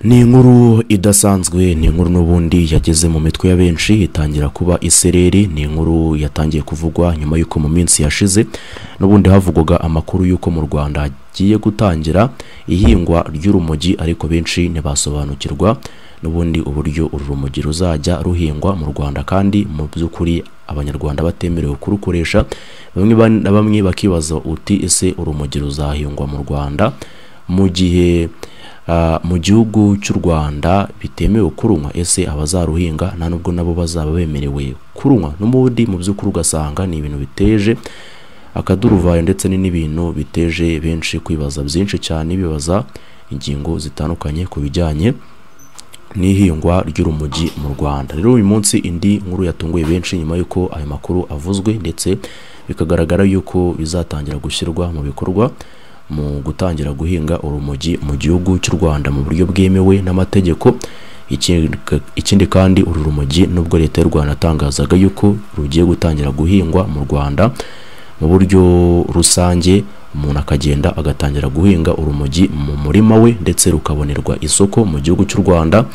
ni inkuru idasanzwe ni inkuru n'ubundi yageze mu mitwe ya benshi itangira kuba isereri ni inkuru yatangiye kuvugwa nyuma y'uko mu minsi yashize n'ubundi havugwaga amakuru y'uko mu rwanda hagiye gutangira ihingwa ry'urumogi ariko benshi ntibasobanukirwa n'ubundi uburyo uru rumogi ruzajya ruhingwa mu rwanda kandi mu by'ukuri abanyarwanda batemerewe kurukoresha bamwe na bamwe bakibaza uti ese urumogi ruzahingwa mu rwanda mu gihe mu gihugu cy'u rwanda bitemewe kurunywa ese abazaruhinga nta nubwo nabo bazaba bemerewe kurunywa n'ubundi mu by'ukuri ugasanga ni ibintu biteje akaduruvayo ndetse n'ibintu biteje benshi kwibaza byinshi cyane bibaza ingingo zitandukanye ku bijyanye n'ihingwa ry'urumogi mu rwanda rero uyu munsi indi nkuru yatunguye benshi nyuma y'uko ayo makuru avuzwe ndetse bikagaragara y'uko bizatangira gushyirwa mu bikorwa mu gutangira guhinga urumogi mu gihugu cy'u rwanda mu buryo bwemewe n'amategeko ikindi kandi uru rumogi nubwo leta y'u rwanda yatangazaga y'uko rugiye gutangira guhingwa mu rwanda mu buryo rusange umuntu akagenda agatangira guhinga urumogi mu murima we ndetse rukabonerwa isoko mu gihugu cy'u rwanda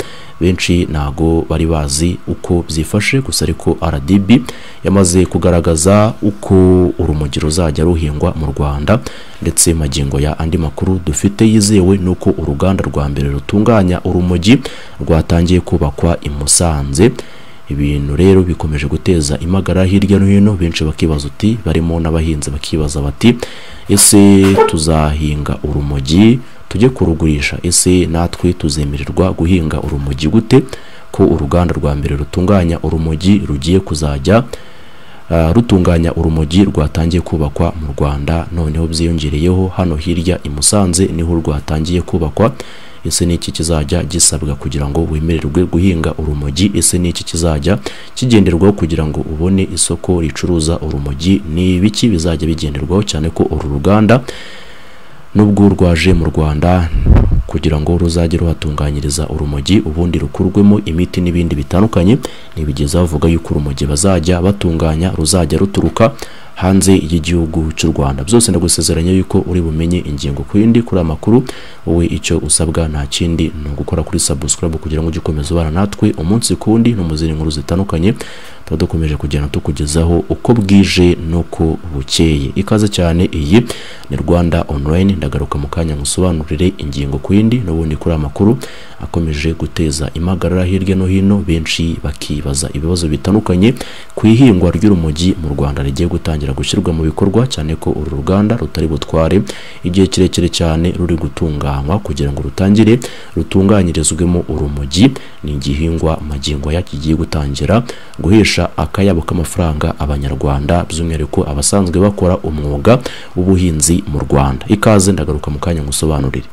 benshi ntago bari bazi uko byifashe gusa ariko rdb yamaze kugaragaza uko urumogi ruzajya ruhingwa mu rwanda ndetse magingo ya andi makuru dufite yizewe ni uko uruganda rwa mbere rutunganya urumogi rwatangiye kubakwa i musanze ibintu rero bikomeje guteza imagara hirya no hino benshi bakibaza uti barimo n'abahinzi bakibaza bati ese tuzahinga urumogi tujye kurugurisha ese natwe tuzemererwa guhinga urumogi gute ko uruganda rwa mbere rutunganya urumogi rugiye kuzajya rutunganya urumogi rwatangiye kubakwa mu rwanda noneho byiyongereyeho hano hirya i musanze niho rwatangiye kubakwa ese ni iki kizajya gisabwa kugira ngo wemererwe guhinga urumogi ese ni iki kizajya kigenderwaho kugira ngo ubone isoko ricuruza urumogi ni ibiki bizajya bigenderwaho cyane ko uru ruganda nubwo rwaje mu rwanda kugira ngo ruzajye ruhatunganyiriza urumogi ubundi rukurwemo imiti n'ibindi bitandukanye ntibigeze bavuga yuko urumogi bazajya batunganya ruzajya ruturuka hanze y'igihugu cy'u rwanda byose ndagusezeranya yuko uri bumenye ingingo ku yindi kuri amakuru wowe icyo usabwa nta kindi ni ugukora kuri subscribe kugira ngo ujye ukomeza ubana natwe umunsi ku wundi no mu zindi nkuru zitandukanye tuba dukomeje kugenda tukugezaho uko bwije n'uko bukeye ikaze cyane iyi ni rwanda online ndagaruka mu kanya ngusobanurire ingingo ku yindi n'ubundi kuri amakuru akomeje guteza impagarara hirya no hino benshi bakibaza ibibazo bitandukanye ku ihingwa ry'urumogi mu rwanda rigiye gutangira gushyirwa mu bikorwa cyane ko uru ruganda rutari butware igihe kirekire cyane ruri gutunganywa kugira ngo rutangire rutunganyirizwemo urumogi ni igihingwa magingo ya kigiye gutangira guhesha akayabo k'amafaranga abanyarwanda by'umwihariko abasanzwe bakora umwuga w'ubuhinzi mu rwanda ikaze ndagaruka mu kanya ngusobanurire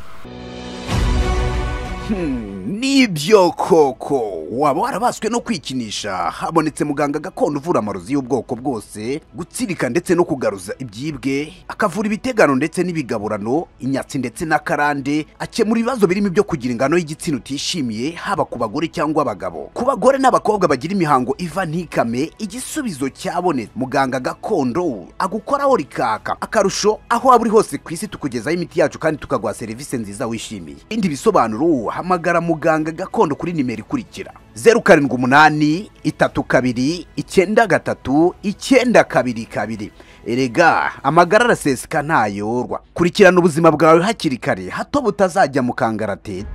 nibyo koko waba warabaswe no kwikinisha habonetse muganga gakondo uvura amarozi y'ubwoko bwose gutsirika ndetse no kugaruza ibyibwe akavura ibitegano ndetse n'ibigaburano inyatsi ndetse n'akarande akemura ibibazo birimo ibyo kugira ingano y'igitsina utishimiye haba ku bagore cyangwa abagabo ku bagore n'abakobwa bagira imihango iva ntikame igisubizo cyabonetse muganga gakondo agukoraho rikaka akarusho aho waba uri hose ku isi tukugezaho imiti yacu kandi tukaguha serivisi nziza wishimiye ibindi bisobanuro hamagara muganga muganga gakondo kuri nimero ikurikira zeru karindwi umunani itatu kabiri icyenda gatatu icyenda kabiri kabiri erega amagara araseseka ntayorwa kurikirana ubuzima bwawe hakiri kare hato butazajya mu kangaratete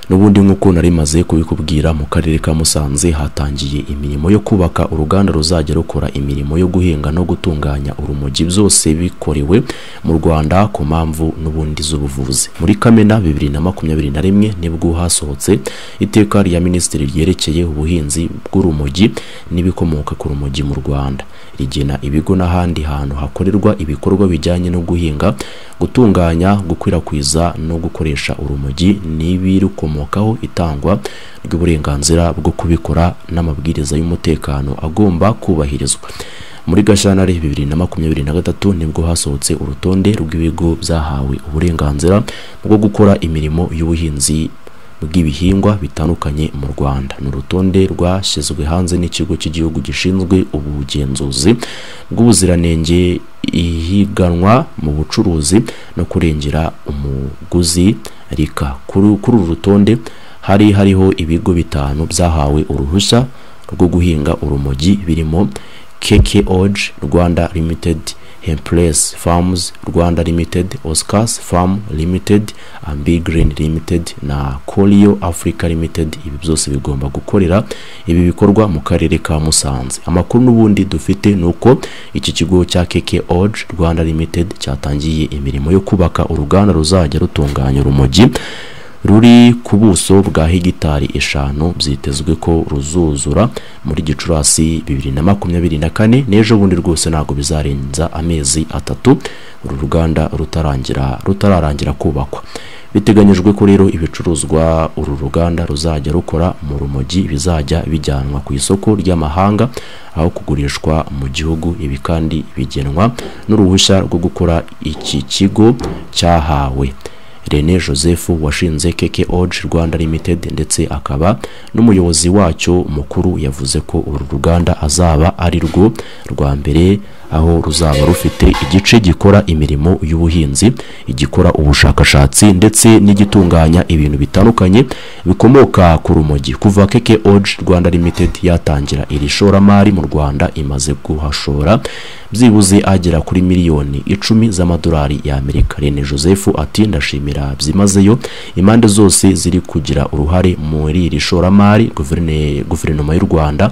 n'ubundi nk'uko nari maze kubikubwira mu karere ka musanze hatangiye imirimo yo kubaka uruganda ruzajya rukora imirimo yo guhinga no gutunganya urumogi byose bikorewe mu rwanda ku mpamvu n'ubundi z'ubuvuzi muri kamena bibiri na makumyabiri na rimwe nibwo hasohotse iteka rya minisitiri ryerekeye ubuhinzi bw'urumogi n'ibikomoka ku rumogi mu rwanda rigena ibigo n'ahandi hantu hakorerwa ibikorwa bijyanye no guhinga gutunganya gukwirakwiza no gukoresha urumogi n'ibirukomoka bikomokaho itangwa ry'uburenganzira bwo kubikora n'amabwiriza y'umutekano agomba kubahirizwa muri gashyantare bibiri na makumyabiri na gatatu nibwo hasohotse urutonde rw'ibigo byahawe uburenganzira bwo gukora imirimo y'ubuhinzi bw'ibihingwa bitandukanye mu Rwanda ni urutonde rwashyizwe hanze n'ikigo cy'igihugu gishinzwe ubugenzuzi bw'ubuziranenge ihiganwa mu bucuruzi no kurengera umuguzi rika kuri kuri uru rutonde hari hariho ibigo bitanu byahawe uruhushya rwo guhinga urumogi birimo keke oji rwanda limitedi Hempress Farms Rwanda Limited, Oscars Farm Limited, Ambi Green Limited na Corio Africa Limited ibi byose bigomba gukorera ibi bikorwa mu karere ka Musanze. Amakuru n'ubundi dufite nuko iki kigo cya KK Orge Rwanda Limited cyatangiye imirimo yo kubaka uruganda ruzajya rutunganya urumogi ruri ku buso bwa hegitari eshanu byitezwe ko ruzuzura muri gicurasi bibiri na makumyabiri na kane n'ejo bundi rwose ntabwo bizarenza amezi atatu uru ruganda rutarangira rutararangira kubakwa biteganyijwe ko rero ibicuruzwa uru ruganda ruzajya rukora mu rumogi bizajya bijyanwa ku isoko ry'amahanga aho kugurishwa mu gihugu ibi kandi bigenwa n'uruhushya rwo gukora iki kigo cyahawe Rene Joseph washinze Keke Orge Rwanda Limited ndetse akaba n'umuyobozi wacyo mukuru yavuze ko uru ruganda azaba ari rwo rwa mbere aho ruzaba rufite igice gikora imirimo y'ubuhinzi igikora ubushakashatsi ndetse n'igitunganya ibintu bitandukanye bikomoka ku rumogi kuva Keke Orge Rwanda Limited yatangira iri shoramari mu Rwanda imaze guhashora byibuze agera kuri miliyoni icumi z'amadolari y'Amerika Rene Joseph ati ndashimira byimazeyo impande zose ziri kugira uruhare muri iri shoramari guverinoma y'u rwanda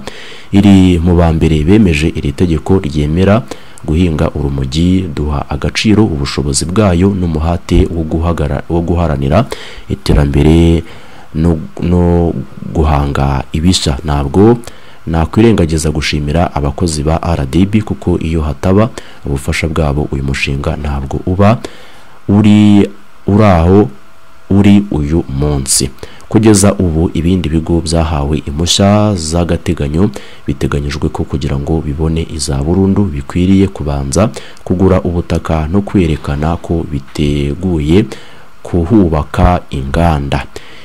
iri mu ba mbere bemeje iri tegeko ryemera guhinga urumogi duha agaciro ubushobozi bwayo n'umuhate wo guharanira iterambere no guhanga ibishya ntabwo nakwirengagiza gushimira abakozi ba rdb kuko iyo hataba ubufasha bwabo uyu mushinga ntabwo uba uri uraho uri uyu munsi kugeza ubu ibindi bigo byahawe impushya z'agateganyo biteganyijwe ko kugira ngo bibone iza burundu bikwiriye kubanza kugura ubutaka no kwerekana ko biteguye kuhubaka inganda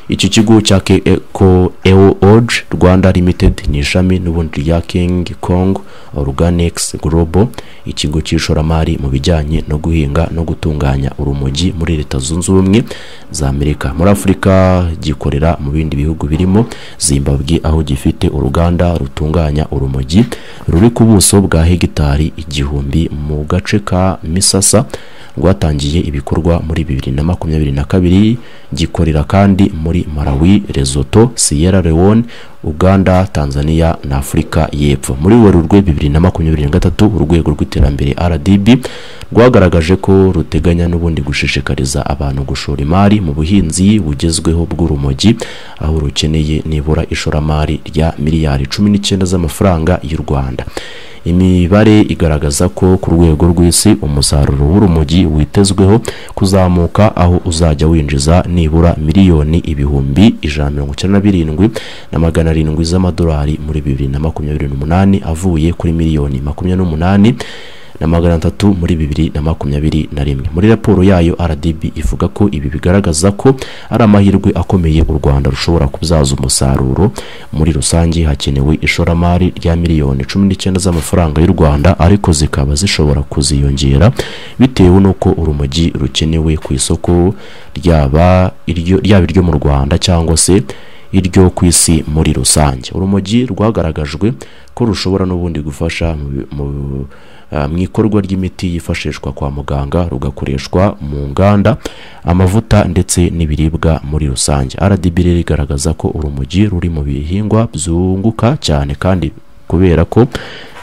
iki kigo cya Keko Eo Orge Rwanda Limited ni ishami n'ubundi rya King Kong Organics Global ikigo cy'ishoramari mu bijyanye no guhinga no gutunganya urumogi muri leta zunze ubumwe za Amerika muri Afurika gikorera mu bindi bihugu birimo Zimbabwe aho gifite uruganda rutunganya urumogi ruri ku buso bwa hegitari igihumbi mu gace ka Misasa rwatangiye ibikorwa muri bibiri na makumyabiri na kabiri gikorera kandi muri Malawi, Lesotho, Sierra Leone, Uganda, Tanzania na Afurika y'Epfo. Muri Werurwe 2023 urwego rw'iterambere RDB rwagaragaje ko ruteganya n'ubundi gushishikariza abantu gushora imari mu buhinzi bugezweho bw'urumogi aho rukeneye nibura ishoramari rya miliyari 19 z'amafaranga y'u Rwanda. imibare igaragaza ko ku rwego rw'isi umusaruro w'urumogi witezweho kuzamuka aho uzajya winjiza nibura miliyoni ibihumbi ijana na mirongo icyenda na birindwi na magana arindwi z'amadolari muri bibiri na makumyabiri n'umunani avuye kuri miliyoni makumyabiri n'umunani na magana atatu muri bibiri na makumyabiri na rimwe muri raporo yayo rdb ivuga ko ibi bigaragaza ko ari amahirwe akomeye u rwanda rushobora kubyaza umusaruro muri rusange hakenewe ishoramari rya miliyoni cumi n'icyenda z'amafaranga y'u rwanda ariko zikaba zishobora kuziyongera bitewe n'uko urumogi rukenewe ku isoko ryaba iryo mu rwanda cyangwa se iryo ku isi muri rusange urumogi rwagaragajwe ko rushobora n'ubundi gufasha mu ikorwa ry'imiti yifashishwa kwa muganga rugakoreshwa mu nganda amavuta ndetse n'ibiribwa muri rusange rdb rero igaragaza ko urumogi ruri mu bihingwa byunguka cyane kandi kubera ko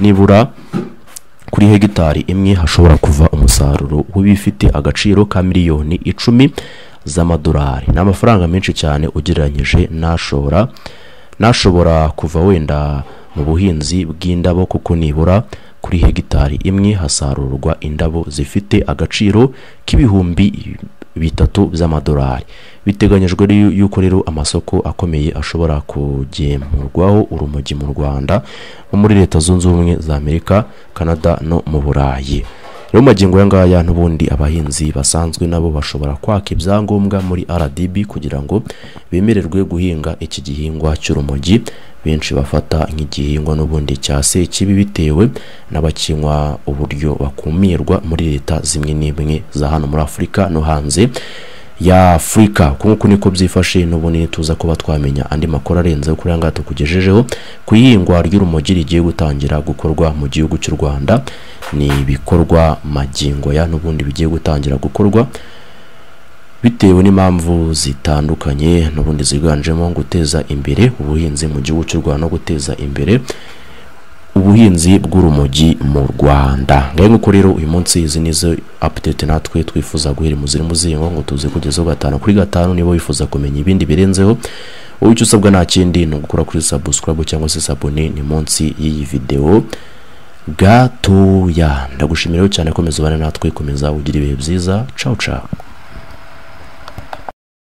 nibura kuri hegitari imwe hashobora kuva umusaruro w'ibifite agaciro ka miliyoni icumi z'amadolari ni amafaranga menshi cyane ugereranyije n'ashobora n'ashobora kuva wenda mu buhinzi bw'indabo kuko nibura kuri hegitari imwe hasarurwa indabo zifite agaciro k'ibihumbi bitatu by'amadolari biteganyijwe yuko rero amasoko akomeye ashobora kugemurwaho urumogi mu rwanda nko muri leta zunze ubumwe za amerika canada no mu burayi rero mu magingo aya ngaya n'ubundi abahinzi basanzwe nabo bashobora kwaka ibyangombwa muri RDB kugira ngo bemererwe guhinga iki gihingwa cy'urumogi benshi bafata nk'igihingwa n'ubundi cya sekibi bitewe n'abakinywa uburyo bakumirwa muri leta zimwe n'imwe za hano muri afurika no hanze ya afurika nk'uko niko byifashe n'ubundi tuza kuba twamenya andi makuru arenze kuri aya ngaya tukugejejeho ku ihingwa ry'urumogi rigiye gutangira gukorwa mu gihugu cy'u rwanda ni ibikorwa magingo ya n'ubundi bigiye gutangira gukorwa bitewe n'impamvu zitandukanye n'ubundi ziganjemo guteza imbere ubuhinzi mu gihugu cy'u rwanda no guteza imbere ubuhinzi bw'urumogi mu rwanda ngaho nk'uko rero uyu munsi izi ni zo apudete natwe twifuza guhera mu ziri mu zingo ngo tuze kugezaho gatanu kuri gatanu niba wifuza kumenya ibindi birenzeho wowe icyo usabwa nta kindi ni ugukora kuri sabusikarabu cyangwa se sabune ni munsi y'iyi videwo gatoya ndagushimiraho cyane komeza ubane natwe komeza ugira ibihe byiza cawu cawu